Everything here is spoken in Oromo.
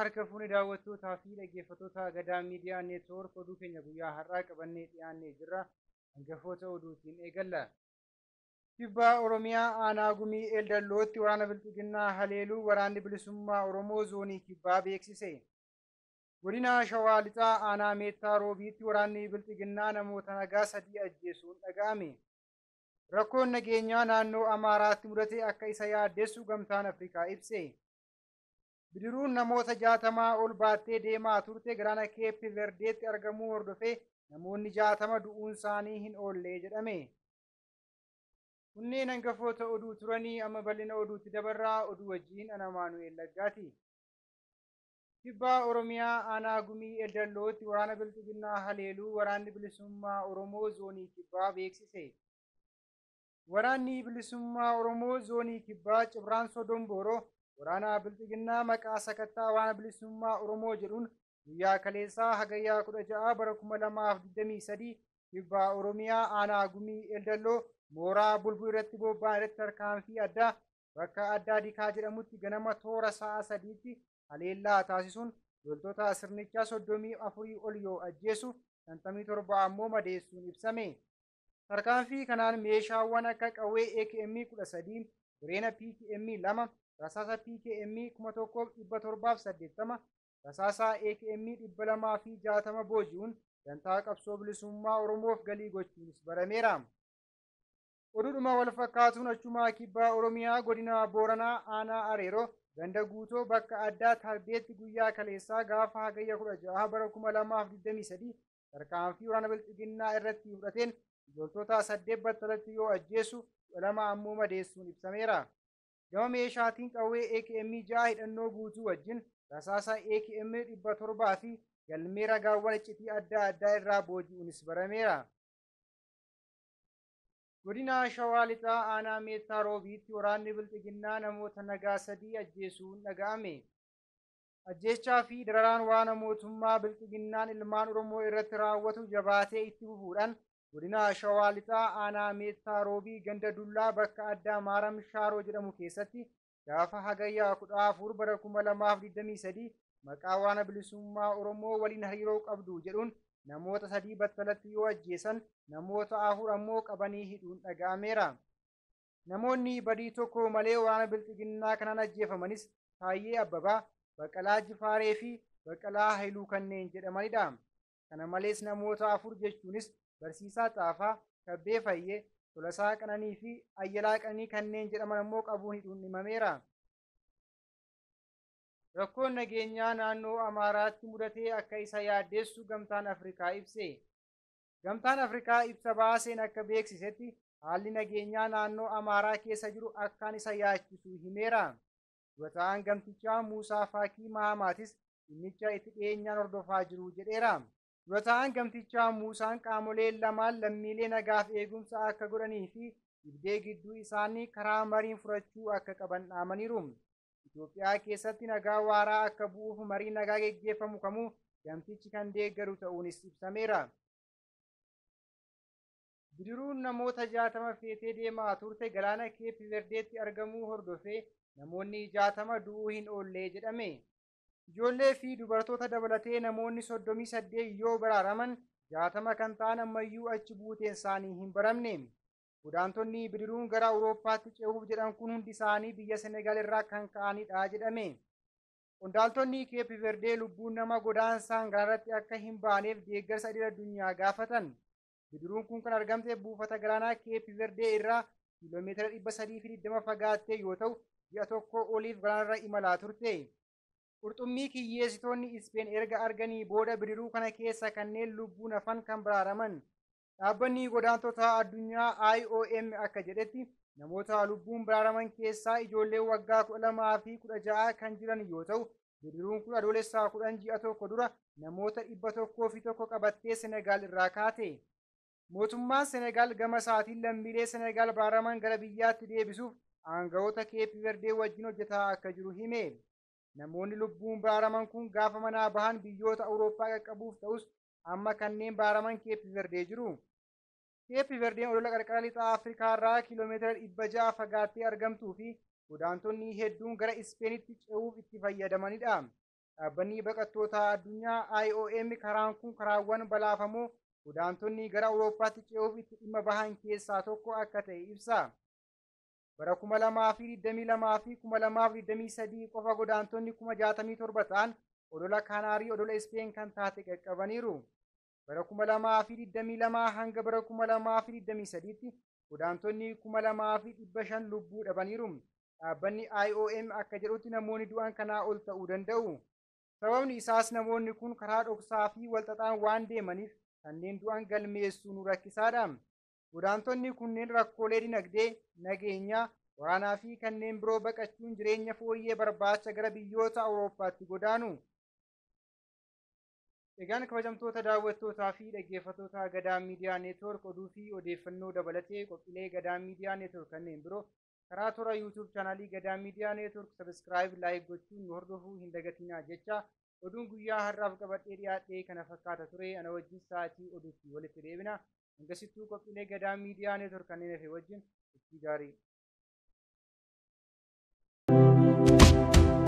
harka fuuni daawwattootaa fi dhaggeeffattoota gadaa miidiyaa neetwoork oduu keenya guyyaa har'aa qabannee dhiyaannee jirra. Hangafoota oduutiin eegalla. Kibbaa Oromiyaa aanaa gumii Eldallootti waraana Bilxiginnaa haleeluu waraanni bilisummaa Oromoo zoonii kibbaa beeksise. Godina Shawaa Lixaa aanaa Meettaa Roobiitti waraanni Bilxiginnaa namoota nagaa sadii ajjeesuun dhaga'ame. Rakkoon nageenyaa naannoo Amaaraatti mudate akka isa yaaddeessu gamtaan Afrikaa ibse. Bidiruun namoota jaatamaa ol baattee deemaa turte galaana keeppi verdeetti argamuu hordofee namoonni jaatama du'uun isaanii hin oolle jedhame. Kunneen hangafoota oduu turanii amma bal'ina oduutti dabarraa oduu wajjin ana Maanu'eel Laggaati. Kibbaa Oromiyaa aanaa gumii Eldallootti waraana Bilxiginnaa haleeluu waraanni bilisummaa Oromoo zoonii kibbaa beeksise. Waraanni bilisummaa Oromoo zoonii kibbaa Cibraan Sodombooroo waraana Bilxiginnaa maqaa sakattaa waraana bilisummaa Oromoo jedhuun guyyaa kaleessaa hagayyaa kudha ja'a bara kuma lamaaf digdamii sadii kibbaa Oromiyaa aanaa gumii Eldalloo mooraa bulbul irratti bobba'an irratti tarkaanfii addaa bakka addaa dikaa jedhamutti ganama toora sa'a sadiitti haleellaa taasisuun loltoota sirnichaa soddomii afurii ol yoo ajjeesu shantamii torba ammoo madeessuun ibsame. Tarkaanfii kanaan meeshaawwan akka qawwee AKM kudha sadii, bireena PKM lama, rasaasa PKM kuma tokkoof dhibba torbaaf saddeettama, rasaasa AKM dhibba lamaa fi jaatama booji'uun dantaa qabsoo bilisummaa Oromoof galii gochuunis barameera. Oduudhuma wal fakkaatuun achumaa kibbaa Oromiyaa godina Booranaa aanaa Areeroo ganda guutoo bakka addaa Tarbeetti guyyaa kaleessaa gaafa hagayya kudha ja'a bara kuma lamaaf digdamii sadii tarkaanfii waraana Bilxiginnaa irratti fudhateen loltoota saddeet battalatti yoo ajjeesu kudha lama ammoo madeessuun ibsameera. Gama meeshaatiin qawwee AKM ja'a hidhannoo guutuu wajjin rasaasa AKM dhibba torbaa fi galmee ragaawwan iccitii adda addaa irraa booji'uunis barameera. Godina Shawaa Lixaa aanaa Meettaa Roobiitti waraanni Bilxiginnaa namoota nagaa sadii ajjeesuun dhaga'ame. Ajjeechaa fi dararaan waan mootummaa Bilxiginnaan ilmaan Oromoo irratti raawwatu jabaatee itti fufuudhaan godina Shawaa Lixaa aanaa Meettaa Roobii ganda Dullaa bakka addaa Maaram Shaaroo jedhamu keessatti gaafa hagayyaa kudha afur bara kuma lamaaf digdamii sadii maqaa waraana bilisummaa Oromoo waliin hariiroo qabdu jedhuun namoota sadii battalatti yoo ajjeesan namoota afur ammoo qabanii hidhuun dhaga'ameera. Namoonni badii tokko malee waraana Bilxiginnaa kanaan ajjeefamanis Taayyee Abbabaa, Baqqalaa Jifaaree fi Baqqalaa Haayiluu kanneen jedhamanidha. Kana malees namoota afur jechuunis Barsiisaa Xaafaa, Kabbee Fayyee, Tolasaa Qananii fi Ayyalaa Qananii kanneen jedhaman ammoo qabuun hidhuun himameera. Rakkoon nageenyaa naannoo Amaaraatti mudatee akka isa yaaddeessu gamtaan Afrikaa ibse. Gamtaan Afrikaa ibsa baaseen akka beeksisetti haalli nageenyaa naannoo Amaaraa keessa jiru akkaan isa yaachisu himeera. Durataan gamtichaa Muusaa Faakii Mahamaatis dhimmicha itti dhiyeenyaan hordofaa jiru jedheera. Durataan gamtichaa Muusaan qaamoleen lamaan lammiilee nagaaf eegumsa akka godhanii fi dhibdee gidduu isaanii karaa mariin furachuu akka qaban dhaamaniiru. Itoophiyaa keessatti nagaa waaraa akka bu'uuf marii nagaa geggeeffamu kamuu gamtichi kan deeggaru ta'uunis ibsameera. Bidiruun namoota jaatama feetee deemaa turte galaana keeppi verdeetti argamuu hordofee namoonni jaatama du'uu hin oollee jedhame. Ijoollee fi dubartoota dabalatee namoonni soddomii saddeet yoo baraaraman jaatama kan ta'an ammayyuu achi buuteen isaanii hin baramne. Godaantonni bidiruun gara Awurooppaatti ce'uuf jedhan kun hundi isaanii biyya Senegaal irraa kan ka'anidha jedhame. Qondaaltonni Keeppi Verdee lubbuun nama godaansaan galaanarratti akka hin baaneef deeggarsa idil addunyaa gaafatan. Bidiruun kun kan argamte buufata galaanaa Keeppi Verdee irraa kiiloomeetira dhibba sadii fi digdama fagaattee yoo ta'u, ji'a tokko oliif galaanarra imalaa turte. Qurxummii kiyyeessitoonni Ispeen erga arganii booda bidiruu kana keessa kanneen lubbuun hafan kan baraaraman. Dhaabbanni godaantota addunyaa IOM akka jedhetti namoota lubbuun baraaraman keessaa ijoollee waggaa kudha lamaa fi kudha ja'a kan jiran yoo ta'u, bidiruun kun adoolessaa kudhan ji'a tokko dura namoota dhibba tokkoo fi tokko qabattee Senegaal irraa kaate. Mootummaan Senegaal gama isaatiin lammiilee Senegaal baraaraman gara biyyaatti deebisuuf aangawoota keeppi verdee wajjin hojjetaa akka jiru hime. Namoonni lubbuun baraaraman kun gaafa manaa bahan biyyoota Awurooppaa qaqqabuuf ta'us amma kanneen baraaraman keeppi verdee jiru. Keeppi verdeen odola qarqara lixaa Afrikaa irraa kiiloomeetira dhibba ja'a fagaattee argamtuu fi godaantonni hedduun gara Ispeenitti ce'uuf itti fayyadamanidha. dhaabbanni baqattoota addunyaa IOM karaan kun karaawwan balaafamoo godaantonni gara Awurooppaatti ce'uuf itti dhimma bahan keessaa tokko akka ta'e ibsa. Bara kuma lamaa fi digdamii lamaa fi kuma lamaa fi digdamii sadii qofa godaantonni kuma jaatamii torba ta'an odola Kaanaarii odola Ispeen kan taate qaqqabaniiru. Bara kuma lamaa fi digdamii lamaa hanga bara kuma lamaa fi digdamii sadiitti godaantonni kuma lamaa fi dhibba shan lubbuu dhabaniiru. Dhaabbanni IOM akka jedhutti namoonni du'an kanaa ol ta'uu danda'u. Sababni isaas namoonni kun karaa dhoksaa fi walxaxaan waan deemaniif kanneen du'an galmeessuu nu rakkisaadha. Godaantonni kunneen rakkoolee dinagdee, nageenyaa, waraanaa fi kanneen biroo baqachuun jireenya fooyyee barbaacha gara biyyoota Awurooppaatti godaanu. Egaan kabajamtoota daawwattootaa fi dhaggeeffattoota Gadaa Miidiyaa Neetwoork oduu fi odeeffannoo dabalatee qophiilee Gadaa Miidiyaa Neetwoork kanneen biroo karaa toora yuutuub chaanaalii Gadaa Miidiyaa Neetwoork sabiskiraayib laayik gochuun nu hordofuu hin dagatinaa jecha oduun guyyaa har'aaf qabadhee dhiyaadhee kana fakkaata ture ana wajjin sa'aatii oduutti walitti deebina. Hangasittuu qophiilee Gadaa Miidiyaa Neetwoork kanneen hafe wajjin itti gaarii.